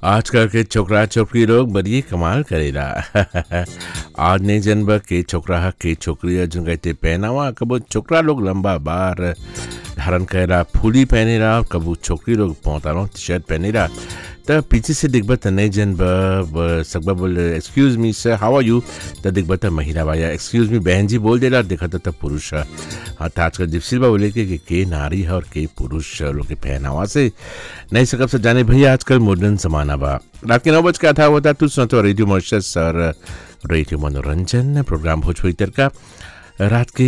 आजकल के छोकरा छोकरी लोग बड़ी कमाल करेला आज नहीं जनब के छोकरा ह के छोकरी ह जो कहते पहनावा कबो छोकरा लोग लंबा बार धारण करेला फूली पहनेला कबो छोकरी लोग पौतालो टी शर्ट पहनेला त पीछे से दिखब त नहीं जनब सकबा बोल excuse me sir how R you त दिखब त महिला बा या एक्सक्यूज मी बहन जी बोल देला देखा त पुरुष ह हाँ त आजकल जिप्सी बा बोले के, कि के नारी है और के पुरुष लोग के पहनावा से नहीं सकब से जाने भैया आजकल मॉडर्न जमाना बा रात के नौ बज का था होता तू सुनते रेडियो मॉर्शस और रेडियो मनोरंजन प्रोग्राम भोजपुरी तर का रात के